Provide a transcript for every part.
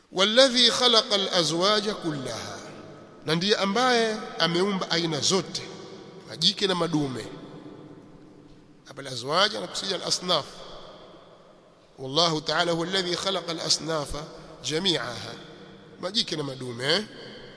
walladhi khalaqa alazwaja kullaha na ndiye ambaye ameumba aina zote majike na madume hapa alazwaja anakusudia alasnaf والله تعالى هو الذي خلق الأصناف جميعها majike na madume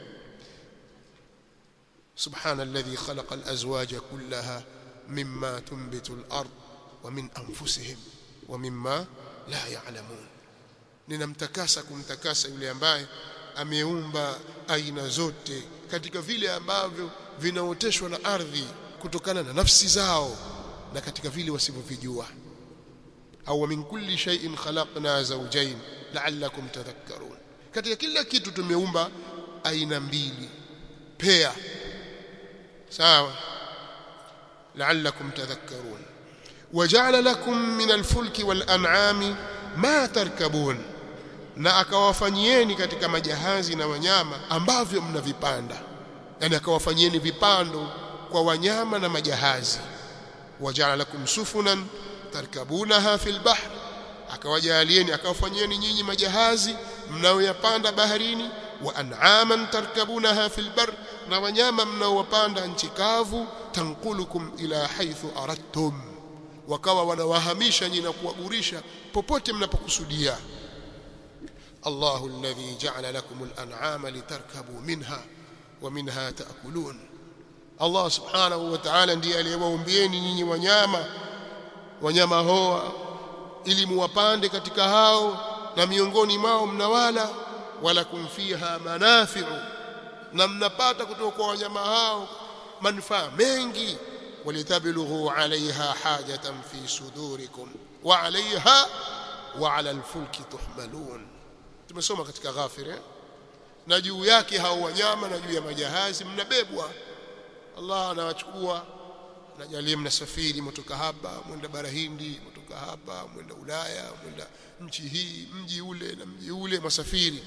سبحان الذي خلق الأزواج كلها مما تنبت الأرض ومن أنفسهم ومما لا يعلمون ninamtakasa kumtakasa yule ambaye ameumba aina zote katika vile ambavyo vinaoteshwa na ardhi kutokana na nafsi zao na katika vile wasivyovijua au min kulli shay'in khalaqna zawjayn la'allakum tadhakkarun katika kila kitu tumeumba aina mbili pea sawa la'allakum tadhakkarun waja'ala lakum min al-fulki wal-an'ami ma tarkabun na akawafanyieni katika majahazi na wanyama ambavyo mnavipanda yani akawafanyieni vipando kwa wanyama na majahazi waja'ala lakum sufunan tarkabunaha fil bahr akawajalieni akawafanyieni nyinyi majahazi mnaoyapanda baharini wa an'aman tarkabunaha fil bar na wanyama mnaowapanda nchi kavu tanqulukum ila haythu aradtum wakawa wanawahamisha nyinyi na kuwagurisha popote mnapokusudia Allahu alladhi ja'ala lakum al-an'ama litarkabu minha wa minha ta'kulun Allah subhanahu wa ta'ala ndiye aliyewaumbieni nyinyi wanyama wanyama hoa ili muwapande katika hao na miongoni mwao mnawala wala kumfiha manafi'u na mnapata kutoka kwa wanyama hao manufaa mengi walitabilughu alaiha hajatan fi sudurikum wa alaiha wa ala alfulki tuhmalun tumesoma katika ghafir eh? na juu yake hao wanyama na juu ya majahazi mnabebwa Allah anawachukua najalie mnasafiri mtoka hapa mwenda bara Hindi mtoka hapa mwenda Ulaya mwenda nchi hii mji ule na mji ule masafiri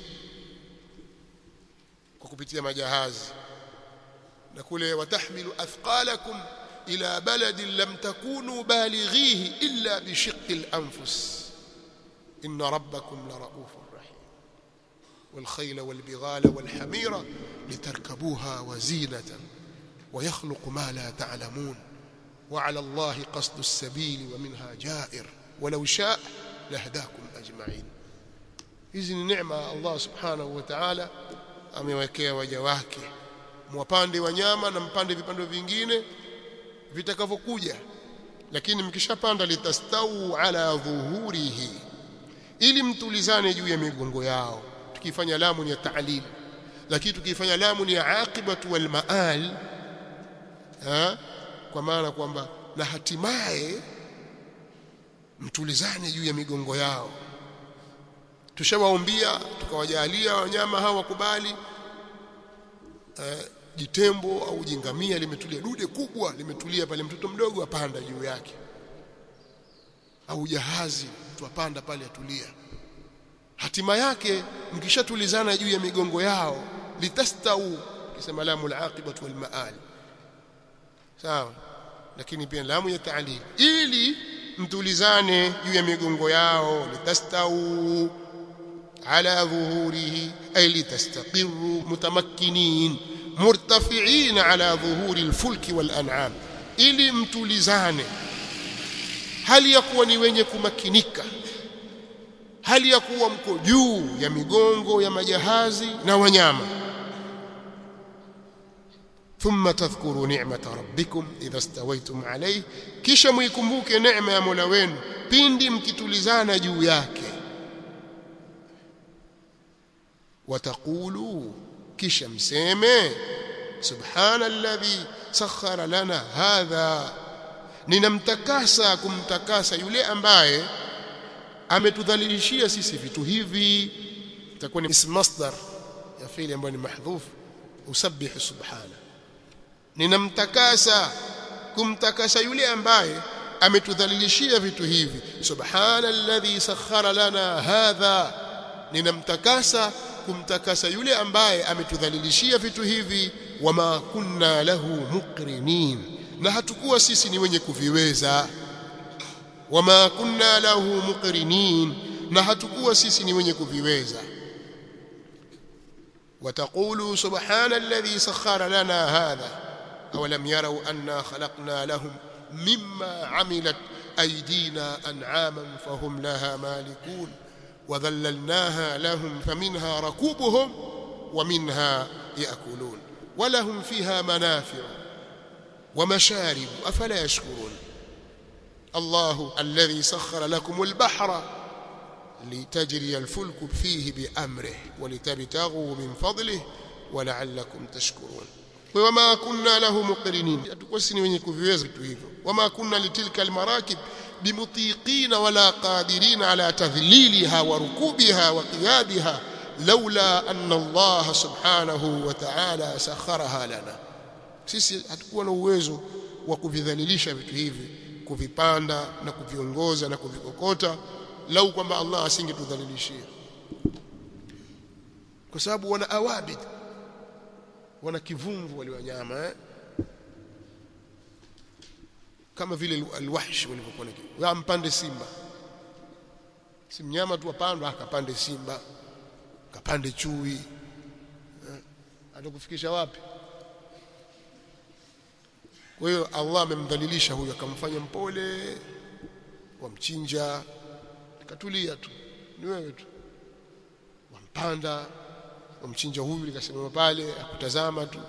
kwa kupitia majahazi na kule watahmilu athqalakum ila baladin lam takunu balighihi illa bishiqqi al-anfus inna rabbakum la raufur rahim والخيل والبغال والحمير لتركبوها وزينة ويخلق ما لا تعلمون وعلى الله قصد السبيل ومنها جائر ولو شاء لهداكم أجمعين hizi ni neema Allah subhanahu wa ta'ala amewekea waja wake mwapande wanyama na mpande vipando vingine vitakavyokuja lakini mkishapanda litastau ala dhuhurihi ili mtulizane juu ya migongo yao tukifanya lamu ni ya ta'lil lakini tukifanya lamu ni ya aqibatu wal maal ha? kwa maana kwamba na hatimaye mtulizane juu ya migongo yao tushawaombia tukawajalia wanyama hawa wakubali uh, jitembo au jingamia limetulia dude kubwa limetulia pale mtoto mdogo apanda juu yake au jahazi mtu apanda pale atulia hatima yake mkishatulizana juu ya migongo yao litastau kisema lamu alaqibatu walmaal sawa lakini pia lamu ya ta'lil ili mtulizane juu ya migongo yao litastau ala dhuhurihi ay litastaqiru mutamakkinin murtafi'in ala dhuhuri alfulki walan'am ili mtulizane hali ya kuwa ni wenye kumakinika hali ya kuwa mko juu ya migongo ya majahazi na wanyama ثم تذكروا نعمة ربكم إذا استويتم عليه kisha muikumbuke neema ya Mola wenu pindi mkitulizana juu yake wataqulu kisha mseme subhana alladhi sakhara lana hadha ninamtakasa kumtakasa yule ambaye ametudhalilishia sisi vitu hivi itakuwa ni ism masdar ya fi'li ambayo ni mahdhuf usabbihu subhana ninamtakasa kumtakasa yule ambaye ametudhalilishia vitu hivi subhana alladhi sakhara lana hadha ninamtakasa kumtakasa yule ambaye ametudhalilishia vitu hivi wama kunna lahu muqrinin na hatukuwa sisi ni wenye kuviweza wama kunna lahu muqrinin na hatukuwa sisi ni wenye kuviweza وتقولوا سبحان الذي سخر لنا هذا أولم يروا أنا خلقنا لهم مما عملت أيدينا أنعاما فهم لها مالكون وذللناها لهم فمنها ركوبهم ومنها يأكلون ولهم فيها منافع ومشارب أفلا يشكرون الله الذي سخر لكم البحر لتجري الفلك فيه بأمره ولتبتغوا من فضله ولعلكم تشكرون وما كنا له مقرنين hatukosi ni wenye kuviweza vitu hivyo wama kunna litilka almarakib bimutiqina wala qadirin ala tadhliliha wa rukubiha wa qiyadiha laula anna Allah subhanahu wa ta'ala sakharaha lana sisi hatukuwa na uwezo wa kuvidhalilisha vitu hivi kuvipanda na kuviongoza na kuvikokota lau kwamba Allah asingetudhalilishia kwa sababu wana awabid wana kivumvu wale wanyama eh? kama vile alwahsh walivyokuwa na mpande simba si mnyama tu apandwa akapande simba kapande chui eh? atakufikisha wapi kwa hiyo Allah amemdhalilisha huyo akamfanya mpole wamchinja katulia tu ni wewe tu wampanda wamchinja huyu likasimama pale akutazama tu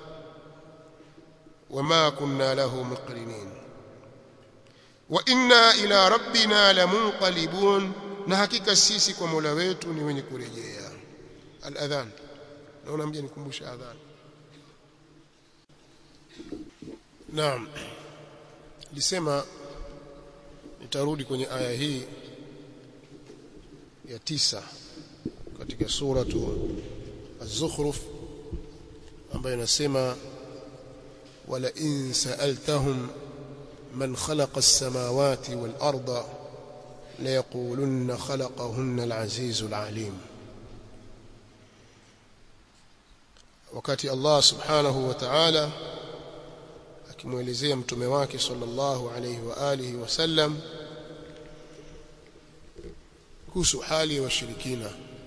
wama kunna lahu muqrinin wa inna ila rabbina lamunqalibun na hakika sisi kwa Mola wetu ni wenye kurejea al-adhan naona mje nikumbusha adhan naam lisema nitarudi kwenye aya hii ya tisa katika suratu az-zukhruf ambayo inasema wala in sa'altahum man khalaqa as-samawati wal arda la yaqulunna khalaqahunna al-azizul alim wakati Allah subhanahu wa ta'ala akimwelezea mtume wake sallallahu alayhi wa alihi wasallam kuhusu hali ya washirikina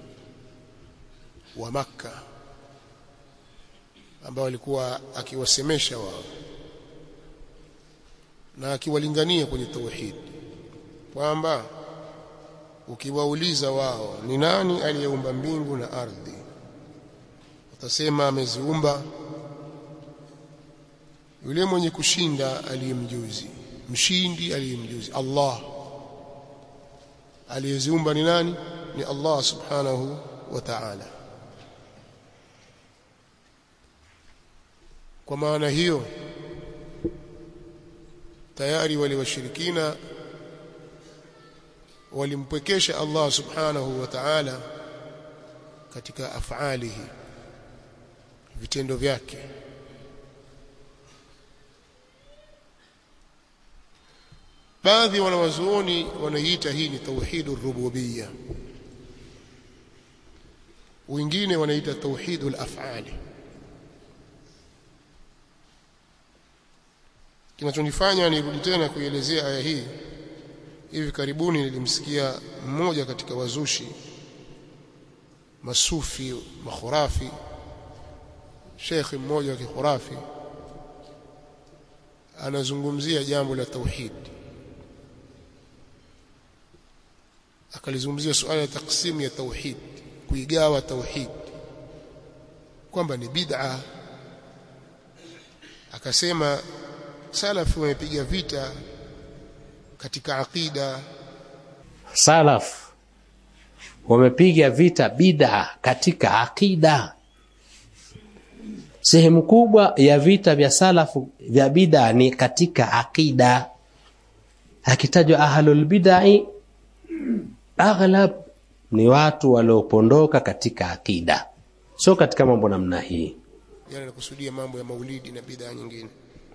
wa Makka ambao walikuwa akiwasemesha wao na akiwalingania kwenye tauhid kwamba ukiwauliza wao ni nani aliyeumba mbingu na ardhi watasema ameziumba yule mwenye kushinda aliyemjuzi mshindi aliyemjuzi Allah aliyeziumba ni nani ni Allah subhanahu wa ta'ala kwa maana hiyo tayari wale washirikina walimpwekesha Allah subhanahu wa ta'ala katika afalihi vitendo vyake baadhi wanawazuoni wanaiita hii ni tauhidur rububiyya wengine wanaita tauhidul af'ali kinachonifanya nirudi tena kuielezea aya hii hivi karibuni nilimsikia mmoja katika wazushi masufi makhurafi shekhi mmoja wa kikhurafi anazungumzia jambo la tauhid akalizungumzia suala la taksimu ya tauhid kuigawa tauhid kwamba ni bid'a akasema salafu wamepiga vita katika aqida salaf wamepiga vita bid'a katika aqida sehemu kubwa ya vita vya salafu vya bid'a ni katika aqida akitajwa ahlul bid'ah aghlab ni watu waliopondoka katika akida sio katika mambo namna hii yani anakusudia mambo ya maulidi na bidhaa nyingine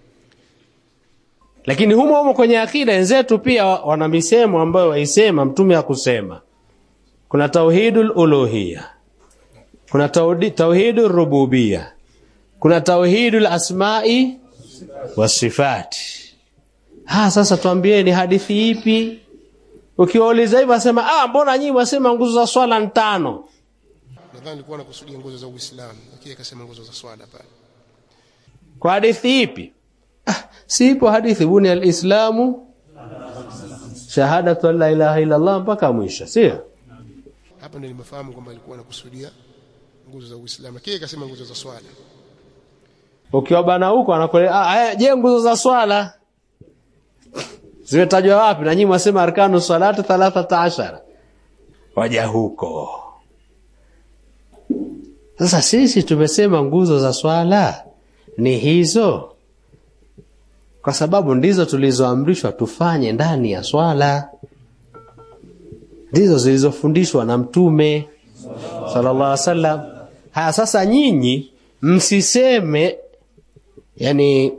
lakini humo humo kwenye akida wenzetu pia wana misemo ambayo waisema mtume hakusema kuna tauhidul uluhiyya kuna tauhidul rububiyya kuna tauhidul asma'i wasifati ha sasa tuambieni hadithi ipi ukiwauliza hivyo asema ah mbona nyinyi wasema nguzo za swala ni tano nadhani alikuwa anakusudia nguzo za Uislamu lakini akasema nguzo za swala pale kwa hadithi ipi ah, sipo hadithi buni alislamu shahadatu an la ilaha illa Allah mpaka mwisho sio hapa ndio nimefahamu kwamba alikuwa anakusudia nguzo za Uislamu lakini akasema nguzo za swala ukiwa bana huko anakueleza ah, je nguzo za swala zimetajwa wapi na nyinyi mwasema arkanu salati 13 waja huko sasa sisi tumesema nguzo za swala ni hizo kwa sababu ndizo tulizoamrishwa tufanye ndani ya swala ndizo zilizofundishwa na mtume sallallahu alaihi wasallam haya sasa nyinyi msiseme yani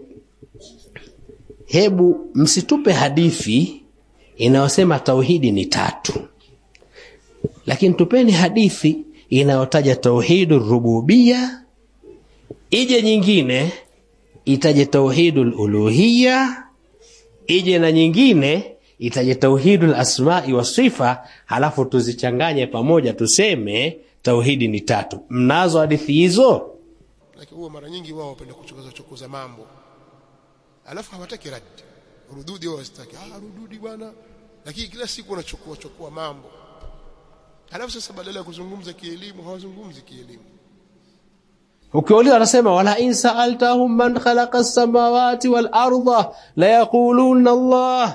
hebu msitupe hadithi inayosema tauhidi ni tatu lakini tupeni hadithi inayotaja tauhidu rububia ije nyingine itaje tauhidul uluhia ije na nyingine itaje tauhidul asma'i wa sifa halafu tuzichanganye pamoja tuseme tauhidi ni tatu mnazo hadithi hizo lakini huwa mara nyingi wao wapenda kuchokoza chokoza mambo alafu hawataki radi rududi wao wasitaki ah rududi bwana lakini kila siku wanachukua chukua mambo alafu sasa badala ya kuzungumza kielimu hawazungumzi kielimu ukiuliza wanasema wala in sa'altahum man khalaqa as-samawati wal arda la yaquluna Allah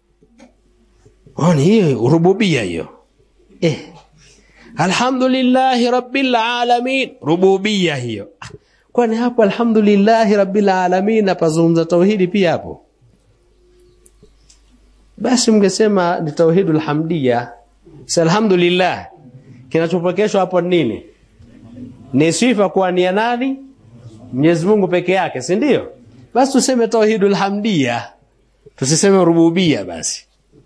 oni hiyo rububia hiyo eh alhamdulillahi rabbil alamin rububia hiyo Ah, kwani hapo alhamdulillahi rabbil alamin napazungumza tauhidi pia hapo basi mngesema ni tauhidul hamdia si alhamdulillah kinachopokeshwa hapo ni nini ni sifa kuwa ni ya nani Mwenyezi Mungu peke yake si ndio basi tuseme tauhidul hamdia tusiseme rububia basi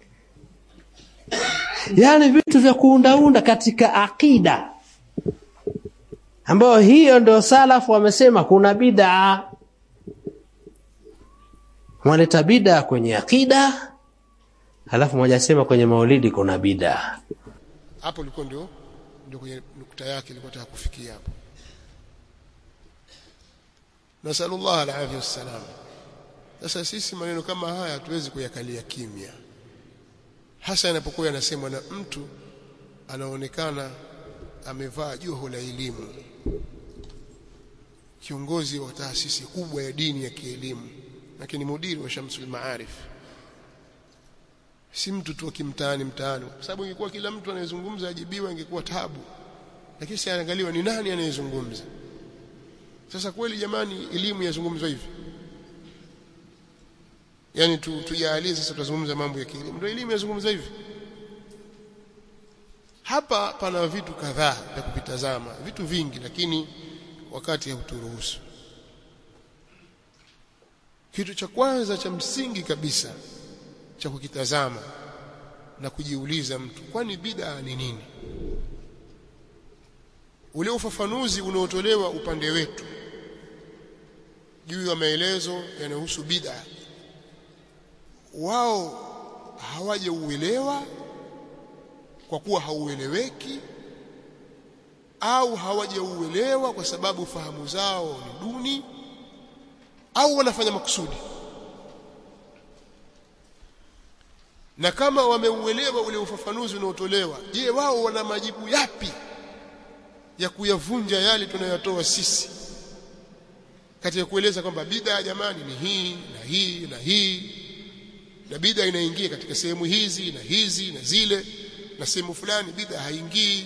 yaani vitu vya kuundaunda katika akida ambayo hiyo ndio salafu wamesema kuna bid'a waleta bid'a kwenye akida halafu mmoja asema kwenye maulidi kuna bid'a hapo liko ndio ndio kwenye nukta yake ilikuwa nataka kufikia hapo nasallallahu alaihi wasallam sasa sisi maneno kama haya hatuwezi kuyakalia kimya hasa yanapokuwa yanasemwa na mtu anaonekana amevaa joho la elimu kiongozi wa taasisi kubwa ya dini ya kielimu lakini mudiri wa Shamsul Maarif si mtu tu akimtaani mtaani kwa sababu ingekuwa kila mtu anayezungumza ajibiwa ingekuwa tabu lakini si anaangaliwa ni nani anayezungumza sasa kweli jamani elimu yazungumzwa hivi yani tu tujalie sasa tutazungumza mambo ya kielimu ndio elimu yazungumza hivi hapa pana vitu kadhaa vya kuvitazama vitu vingi lakini wakati hauturuhusu kitu cha kwanza cha msingi kabisa cha kukitazama na kujiuliza mtu kwani bid'a ni nini ule ufafanuzi unaotolewa upande wetu juu ya maelezo yanayohusu bid'a wao hawajauelewa kwa kuwa haueleweki au hawajauelewa kwa sababu fahamu zao ni duni au wanafanya makusudi na kama wameuelewa ule ufafanuzi unaotolewa je wao wana majibu yapi ya kuyavunja yale tunayotoa sisi katika kueleza kwamba bid'a jamani ni hii na hii na hii na bid'a inaingia katika sehemu hizi na hizi na zile na sehemu fulani bid'a haingii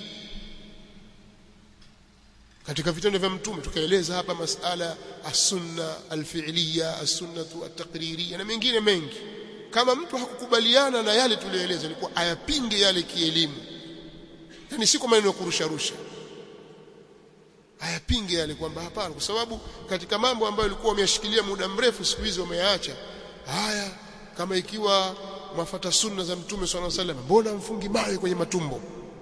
katika vitendo vya mtume tukaeleza hapa masala as-sunna al-fi'liya as-sunnatu at-taqririya na mengine mengi kama mtu hakukubaliana na yale tuliyoeleza ilikuwa ayapinge yale kielimu yani si kwa maneno ya kurusha rusha ayapinge yale kwamba hapana kwa sababu katika mambo ambayo ilikuwa wameyashikilia muda mrefu siku hizi wameyaacha haya kama ikiwa mwafata sunna za mtume swalla sallam mbona mfungi mawe kwenye matumbo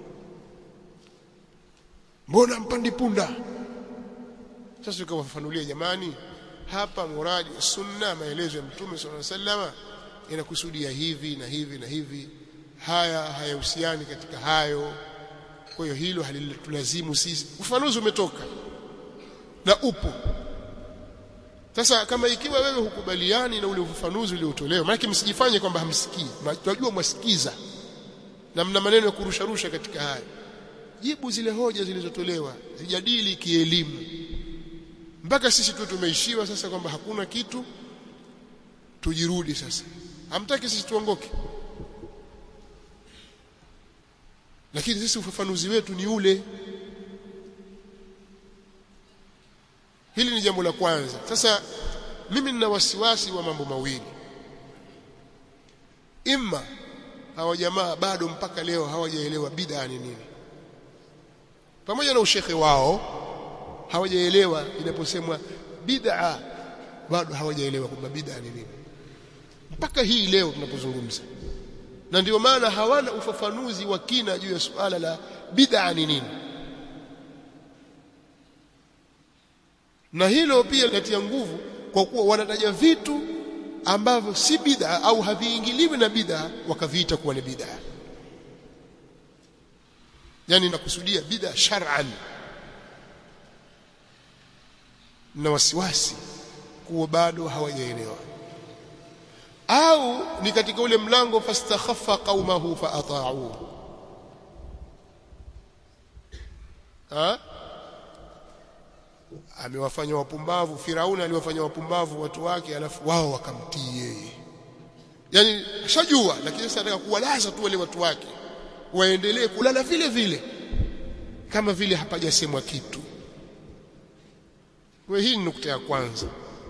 mbona mpandi punda sasa tukawafafanulia jamani hapa muradi sunna maelezo ya mtume swalla sallam inakusudia hivi na hivi na hivi haya hayahusiani katika hayo kwa hiyo hilo halitulazimu sisi ufafanuzi umetoka na upo sasa kama ikiwa wewe hukubaliani na ule ufafanuzi uliotolewa maana msijifanye kwamba hamsikii tunajua mwasikiza na mna maneno ya kurusharusha katika haya jibu zile hoja zilizotolewa zijadili kielimu mpaka sisi tu tumeishiwa sasa kwamba hakuna kitu tujirudi sasa hamtaki sisi tuongoke lakini sisi ufafanuzi wetu ni ule hili ni jambo la kwanza sasa mimi nina wasiwasi wa mambo mawili imma hawa jamaa bado mpaka leo hawajaelewa bid'a ni nini pamoja na ushekhe wao hawajaelewa inaposemwa bid'a bado hawajaelewa kwamba bid'a ni nini mpaka hii leo tunapozungumza na ndio maana hawana ufafanuzi wa kina juu ya suala la bid'a ni nini na hilo pia linatia nguvu kwa kuwa wanataja vitu ambavyo si bid'a au haviingiliwi na bid'a wakaviita kuwa ni bid'a yani nakusudia bid'a shar'an na wasiwasi kuwa bado hawajaelewa au ni katika ule mlango fastakhaffa qaumahu faata'u ha amewafanya wapumbavu Firauni aliwafanya wapumbavu watu wake alafu wao wakamtii yeye yani shajua lakini sasa anataka kuwalaza tu wale watu wake waendelee kulala vile vile kama vile hapajasemwa kitu kwa hii ni nukta ya kwanza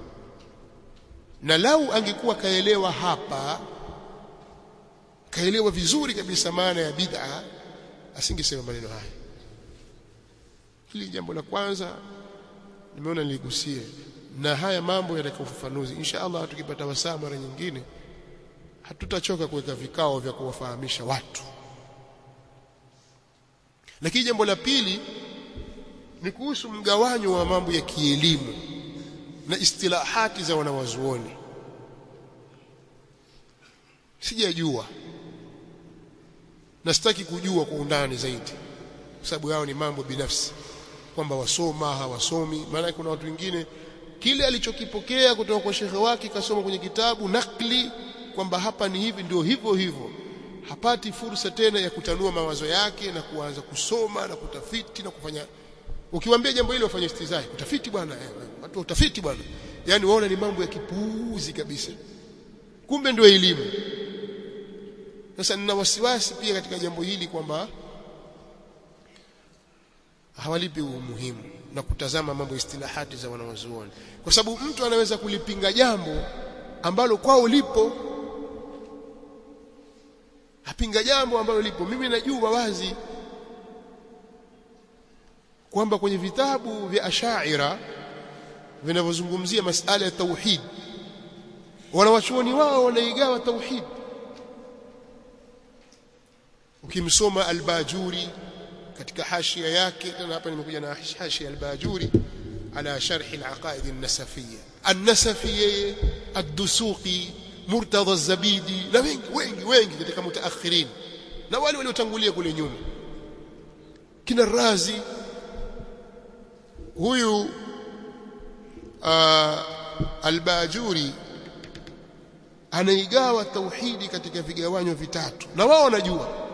na lau angekuwa kaelewa hapa kaelewa vizuri kabisa maana ya bid'a asingesema maneno haya hili jambo la kwanza nimeona niligusie na haya mambo yataka ufafanuzi insha Allah tukipata wasaa mara nyingine hatutachoka kuweka vikao vya kuwafahamisha watu lakini jambo la pili ni kuhusu mgawanyo wa mambo ya kielimu na istilahati za wanawazuoni sijajua na sitaki kujua kwa undani zaidi kwa sababu yao ni mambo binafsi kwamba wasoma hawasomi maana kuna watu wengine kile alichokipokea kutoka kwa shekhe wake kasoma kwenye kitabu nakli kwamba hapa ni hivi ndio hivyo hivyo hapati fursa tena ya kutanua mawazo yake na kuanza kusoma na kutafiti na kufanya ukiwaambia jambo hilo wafanye istizai utafiti bwana eh, watu utafiti bwana yani waona ni mambo ya kipuuzi kabisa kumbe ndio elimu sasa nina wasiwasi pia katika jambo hili kwamba hawalipi umuhimu na kutazama mambo istilahati za wanawazuoni kwa sababu mtu anaweza kulipinga jambo ambalo kwao lipo apinga jambo ambalo lipo mimi najua wazi kwamba kwenye vitabu vya ashaira vinavyozungumzia masala ya tauhid wanawachuoni wao wanaigawa tauhid ukimsoma al-Bajuri katika hashia yake tena hapa nimekuja na hashia al-Bajuri ala sharh al-aqaid an-nasafiyya an-nasafi ad-dusuqi murtadha az-zabidi na wengi wengi wengi katika mutaakhirin na wale waliotangulia kule nyuma kina razi huyu uh, al-Bajuri anaigawa tauhidi katika vigawanyo vitatu na wao wanajua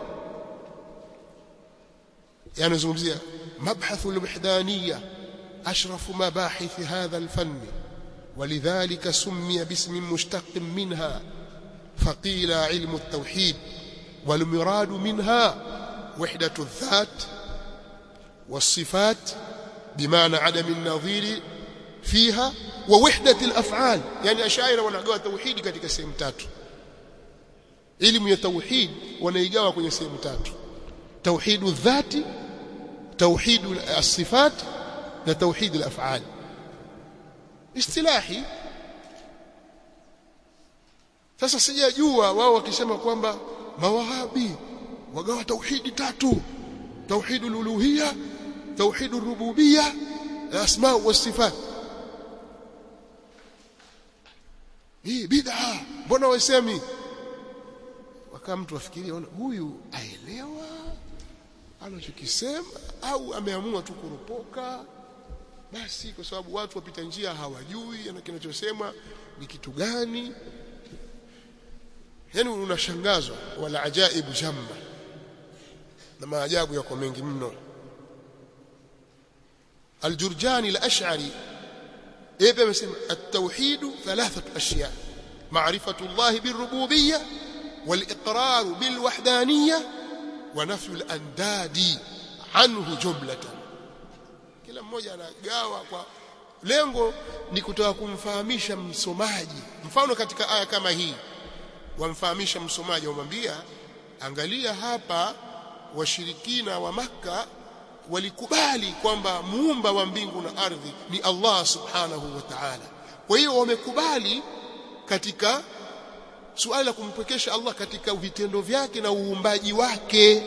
yanazungumzia mabhathu al-wahdaniyya ashrafu mabahith hadha al-fann ولذلك سمي باسم مشتق منها فقيل علم التوحيد والمراد منها وحدة الذات والصفات بمعنى عدم النظير فيها ووحدة الأفعال يعني أشاعر wanagawa tauhid katika sehemu tatu elimu ya tauhid wanaigawa kwenye sehemu tatu توحيد الذات توحيد الصفات na توحيد الافعال istilahi sasa sijajua wao wakisema kwamba mawahabi wagawa tauhidi tatu توحيد الالوهيه توحيد الربوبيه الاسماء والصفات hii bid'a mbona wasemi wakaa mtu afikiria huyu aelewa anachokisema au ameamua tu kuropoka basi kwa sababu watu wapita njia hawajui ana kinachosema ni kitu gani yani unashangazwa wala ajaibu jamba na maajabu yako mengi mno الجرجاني الأشعري إيه بمسمى التوحيد ثلاثة أشياء معرفة الله بالربوبية والإقرار بالوحدانية ونفي الأنداد عنه جملة kila mmoja anagawa kwa lengo ni kutaka kumfahamisha msomaji mfano katika aya kama hii wamfahamisha msomaji wamwambia angalia hapa washirikina wa maka walikubali kwamba muumba wa mbingu na ardhi ni Allah subhanahu wa ta'ala kwa hiyo wamekubali katika suala la kumpwekesha Allah katika vitendo vyake na uumbaji wake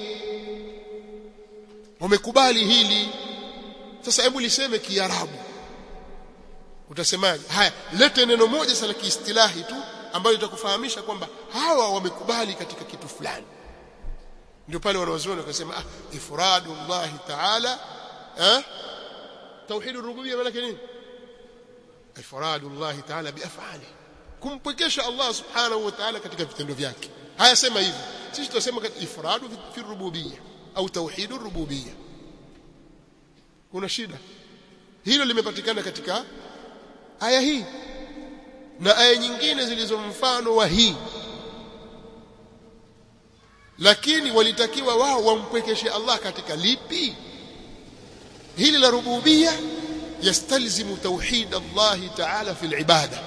wamekubali hili sasa hebu liseme kiarabu utasemaje haya lete neno moja sasa la kiistilahi tu ambalo litakufahamisha kwamba hawa wamekubali katika kitu fulani ndio pale wanawazuoni wakasema ah ifradullah ta'ala eh tauhid rububiyya maana nini ifradullah ta'ala biaf'ali kumpwekesha Allah subhanahu wa ta'ala katika vitendo vyake haya sema hivi sisi tunasema ifradu fi rububiyya au tauhid rububiyya kuna shida hilo limepatikana katika aya hii na aya nyingine zilizo mfano wa hii lakini walitakiwa wao wampwekeshe Allah katika lipi hili la rububia yastalzimu tauhid Allah ta'ala fi al-ibada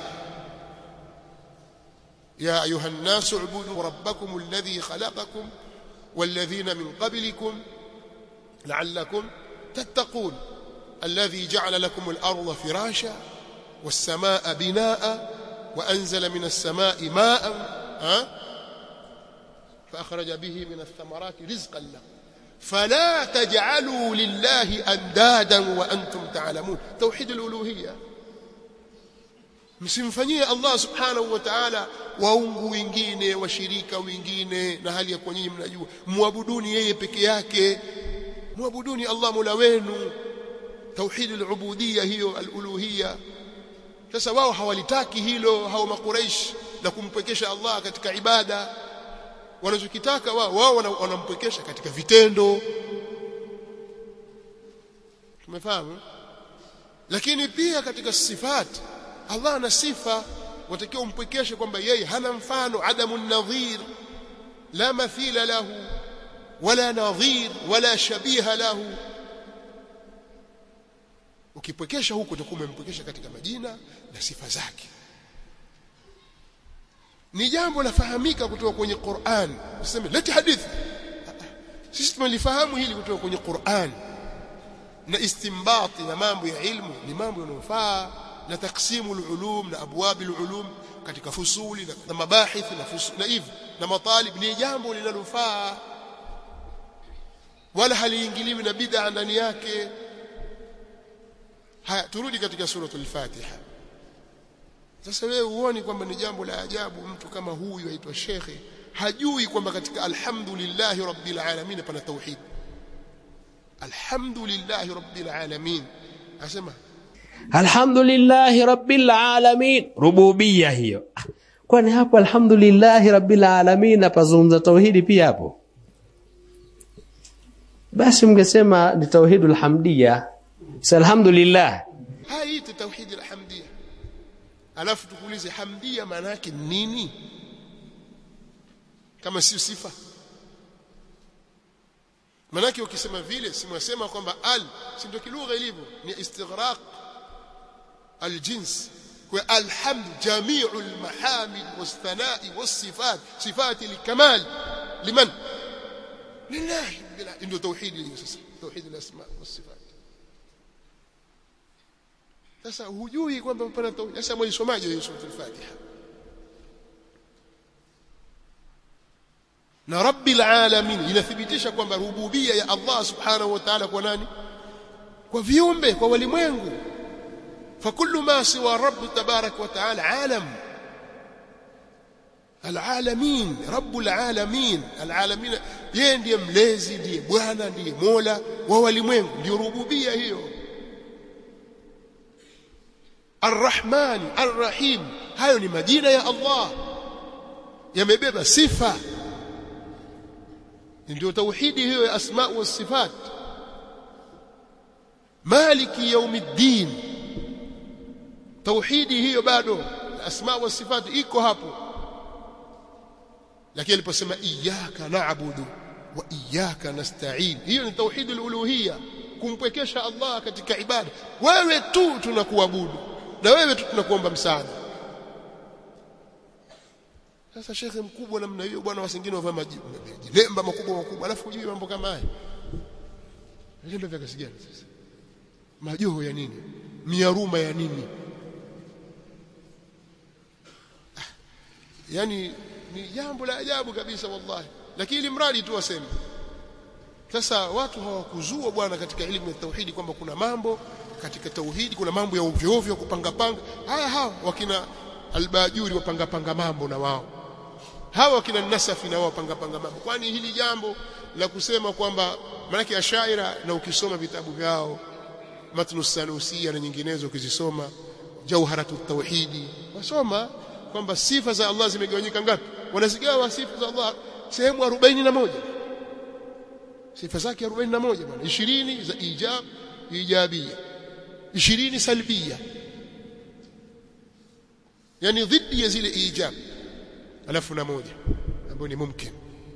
يا أيها الناس اعبدوا ربكم الذي خلقكم والذين من قبلكم لعلكم تتقون الذي جعل لكم الأرض فراشا والسماء بناء وأنزل من السماء ماء ها فأخرج به من الثمرات رزقا لكم فلا تجعلوا لله أندادا وأنتم تعلمون توحيد الألوهية msimfanyie Allah subhanahu wa ta'ala waungu wengine washirika wengine na hali ya kwa nyinyi mnajua muabuduni yeye peke yake muabuduni Allah mola wenu tauhid al-ubudiyya hiyo al-uluhiyya sasa wao hawalitaki hilo hao makuraish na kumpwekesha Allah katika ibada wanachokitaka wao wao wanampwekesha katika vitendo tumefahamu lakini pia katika sifati Allah ana sifa watakiwa umpwekeshe kwamba yeye hana mfano adamu nadhir la mathila lahu wala nadhir wala shabiha lahu ukipwekesha huko utakuwa umempwekesha katika majina na sifa zake ni jambo lafahamika kutoka kwenye Qur'an useme leti hadithi sisi tumelifahamu hili kutoka kwenye Qur'an na istimbati na mambo ya ilmu ni mambo yanayofaa na taksimu ulum na abwab ulum katika fusuli na, na mabahith na fusul na hivyo na matalib ni jambo linalofaa wala haliingiliwi na bid'a ndani yake haya turudi katika suratul fatiha sasa wewe uone kwamba ni jambo la ajabu mtu kama huyu aitwa shekhe hajui kwamba katika alhamdulillahi rabbil alamin pana tauhid alhamdulillahi rabbil alamin asema alhamdulillahi rabbil alamin rububia hiyo kwani hapo alhamdulillahi rabbil alamin napazungumza tauhidi pia hapo basi mngesema ni tauhidul hamdia si alhamdulillah haiti tauhid alhamdia alafu tukuulize hamdia maana yake nini kama sio sifa manake ukisema vile simwasema kwamba al si ndio kilugha ilivyo ni istighraq aljins kwa alhamd jami'u almahamid wasthana'i wasifat sifati alkamal liman lillahi bila ndio tauhid hiyo sasa tauhid alasma wasifat sasa hujui kwamba pana tauhid sasa mwisomaje hiyo sura al-fatiha na rabbil alamin inathibitisha kwamba rububia ya Allah subhanahu wa ta'ala kwa nani kwa viumbe kwa walimwengu فكل ما سوى الرب تبارك وتعالى عالم alalamin rabbul alamin alalamin yeye ndiye mlezi ndiye bwana ndiye mola wa walimwengu ndio rububia hiyo arrahman arrahim hayo ni majina ya Allah yamebeba sifa ndio tauhidi hiyo ya asma wa sifat maliki yaumiddin tauhidi hiyo bado asma wa sifat iko hapo lakini aliposema iyyaka na'budu wa iyyaka nasta'in hiyo ni tauhid al-uluhiyya kumpwekesha Allah katika ibada wewe tu tunakuabudu na wewe tu tunakuomba msaada sasa shekhe mkubwa namna hiyo bwana wasingine wavaa majilemba makubwa makubwa alafu hujui mambo kama haya vilemba vya kasi gani sasa majoho ya nini miaruma ya nini ah, yani ni jambo la ajabu kabisa wallahi lakini ili mradi tu waseme sasa watu hawakuzua bwana katika elimu ya tauhidi kwamba kuna mambo katika tauhidi kuna mambo ya ovyo ovyo kupanga panga haya hawa wakina albajuri wapanga panga mambo na wao hawa wakina nasafi na wao wapanga panga mambo kwani hili jambo la kusema kwamba maanake ashaira na ukisoma vitabu vyao matnu sanusia na nyinginezo ukizisoma jauharatu tauhidi wasoma kwamba sifa za Allah zimegawanyika ngapi wanazigawa sifa za Allah sehemu 41 sifa zake 41 bwana 20 za ijab ijabia 20 salbia yani dhidi ya zile ijab alafu na moja ambayo ni mumkin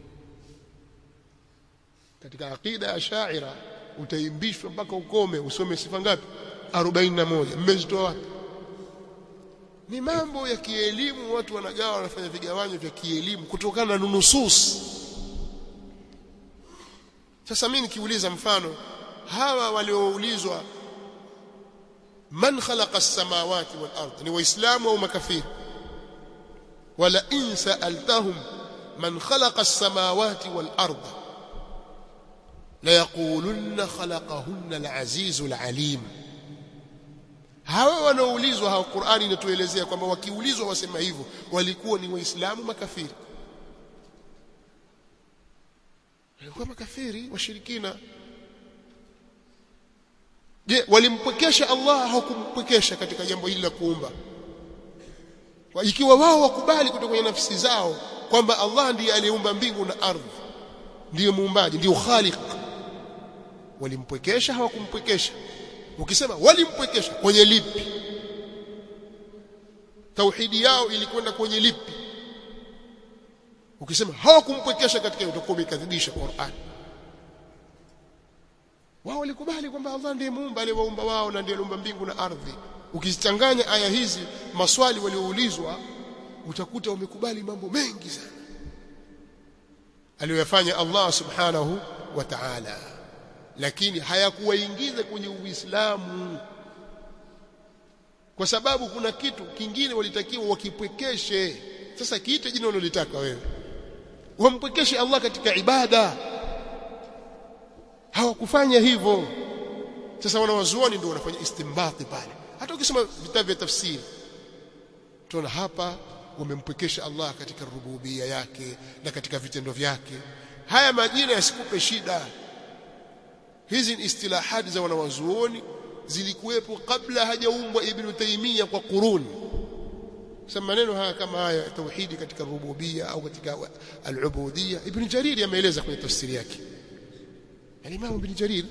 katika aqida ya shaira utaimbishwa mpaka ukome usome sifa ngapi 41 mmezitoa wapi ni mambo ya kielimu watu wanagawa wanafanya vigawanyo vya kielimu kutokana na nusus sasa mimi nikiuliza mfano hawa walioulizwa man khalaqa as-samawati wal ard ni waislamu au makafiri wala in sa'altahum man khalaqa as-samawati wal ard la yaqulunna khalaqahunna al-azizul alim hawa wanaoulizwa hawa Qur'ani inatuelezea kwamba wakiulizwa wasema hivyo walikuwa ni waislamu makafiri walikuwa makafiri washirikina je walimpwekesha Allah hawakumpwekesha katika jambo hili la kuumba ikiwa wao wakubali kutoka kwenye nafsi zao kwamba Allah ndiye aliyeumba mbingu na ardhi ndiye muumbaji ndiye khaliq walimpwekesha hawakumpwekesha ukisema walimpwekesha kwenye lipi tauhidi yao ilikwenda kwenye lipi ukisema hawakumpwekesha katika utakuwa umekadhibisha Qur'an wao walikubali kwamba Allah ndiye muumba aliyewaumba wao na ndiye aliumba mbingu na ardhi ukizichanganya aya hizi maswali walioulizwa utakuta wamekubali mambo mengi sana aliyoyafanya Allah subhanahu wa ta'ala lakini hayakuwaingiza kwenye Uislamu kwa sababu kuna kitu kingine walitakiwa wakipwekeshe sasa kiite jina unalotaka wewe wampwekeshe Allah katika ibada hawakufanya hivyo sasa wanawazuoni ndio wanafanya istimbati pale hata ukisoma vitabu vya tafsiri tunaona hapa wamempwekesha Allah katika rububia yake na katika vitendo vyake haya majina yasikupe shida hizi ni istilahati za wanawazuoni zilikuwepo kabla hajaumbwa ibn Taymiyyah kwa quruni sema maneno haya kama haya tauhidi katika rububia au katika al-ubudiyya ibn Jarir ameeleza kwenye tafsiri yake al-Imam ibn Jarir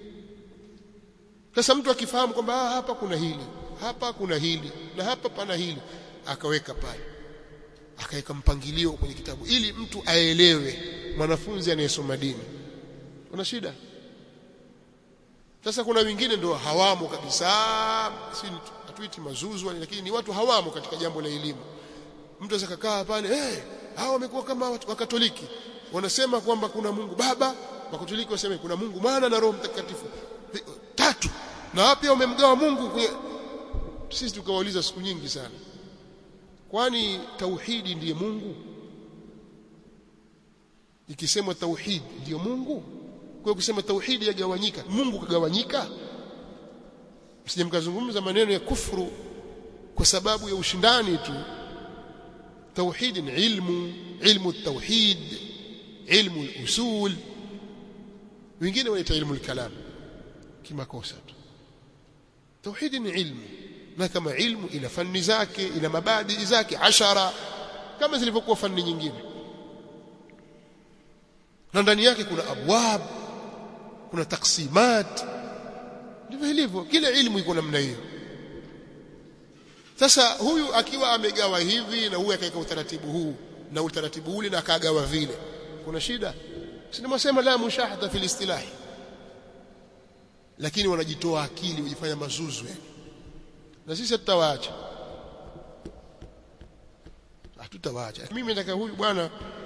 sasa mtu akifahamu kwamba hapa kuna hili hapa kuna hili na hapa pana hili akaweka pale akaweka mpangilio kwenye kitabu ili mtu aelewe mwanafunzi anayesoma dini kuna shida sasa kuna wengine ndio hawamo kabisa si hatuiti mazuzu lakini ni watu hawamo katika jambo la elimu mtu aweza kukaa pale eh hey, hao wamekuwa kama wakatoliki wanasema kwamba kuna Mungu Baba wakatoliki waseme kuna Mungu Mwana na Roho Mtakatifu tatu na pia wamemgawa Mungu kwenye sisi tukawauliza siku nyingi sana kwani tauhidi ndiye Mungu ikisemwa tauhid ndiyo Mungu kwa kusema tauhidi yagawanyika Mungu kagawanyika msije mkazungumza maneno ya kufuru kwa sababu ya ushindani tu tauhid ni ilmu ilmu tauhid ilmu usul wengine wanaita ilmu kalam kimakosa tu tauhid ni ilmu na kama ilmu ina fani zake ina mabadi zake ashara kama zilivyokuwa fani nyingine na ndani yake kuna abwab kuna taksimat ndivyo ilivyo kila ilmu iko namna hiyo sasa huyu akiwa amegawa hivi na huyu akaweka utaratibu huu na utaratibu ule na akagawa vile kuna shida sinamsema la mushahada fil istilahi lakini wanajitoa akili wajifanya mazuzu yani na sisi tutawaacha hatutawaacha mimi nataka huyu bwana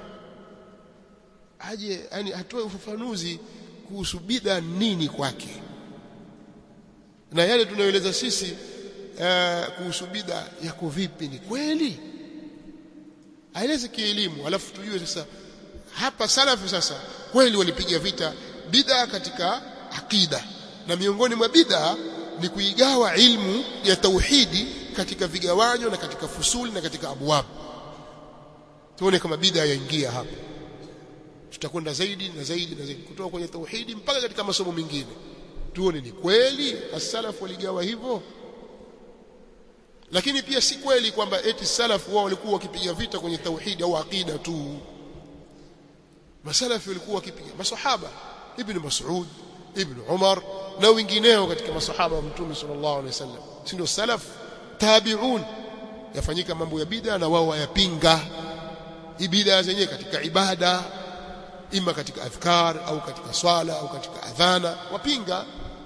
aje yani atoe ufafanuzi kuhusu bid'a nini kwake na yale tunayoeleza sisi uh, kuhusu bid'a yako vipi ni kweli aeleze kielimu alafu tujue sasa hapa salafu sasa kweli walipiga vita bid'a katika akida na miongoni mwa bid'a ni kuigawa ilmu ya tauhidi katika vigawanyo na katika fusuli na katika abwab tuone kama bid'a yaingia hapa tutakwenda zaidi na zaidi na zaidi kutoka kwenye tauhidi mpaka katika masomo mengine tuone ni kweli as-salaf waligawa hivyo lakini pia si kweli kwamba eti salaf wao walikuwa wakipiga vita kwenye tauhidi au aqida tu masalafi walikuwa wakipiga masahaba ibn Mas'ud ibn Umar na wengineo katika masahaba wa mtume sallallahu alaihi wasallam si ndio salaf tabi'un yafanyika mambo ya bid'a na wao wayapinga ibida zenyewe katika ibada ima katika adhkar au katika swala au katika adhana wapinga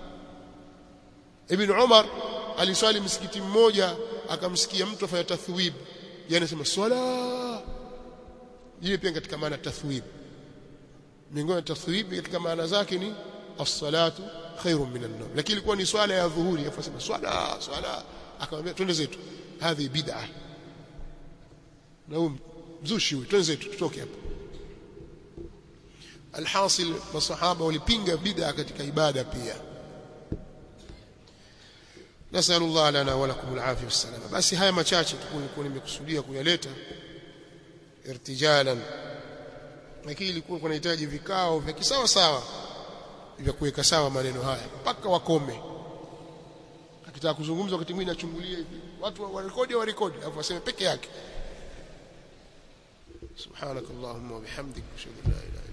ibn Umar aliswali msikiti mmoja akamsikia mtu afanya tathwib yani anasema swala ile pia katika maana tathwib miongoni mwa tathwib katika maana zake ni as-salatu khairun min an-nawm lakini ilikuwa ni swala ya dhuhuri afasema swala swala akamwambia twende zetu hadhi bid'ah na huyu mzushi huyu twende zetu tutoke hapa alhasil masahaba walipinga bid'a katika ibada pia nasallu Allah lana wa lakum alafia wassalama basi haya machache tulikuwa nimekusudia kuyaleta irtijalan lakini ilikuwa kunahitaji vikao vya kisawa sawa vya kuweka sawa maneno haya mpaka wakome akitaka kuzungumza wakati mwingine achungulie hivi watu warekodi warekodi alafu waseme peke yake subhanakallahumma wa bihamdika ashhadu an la ilaha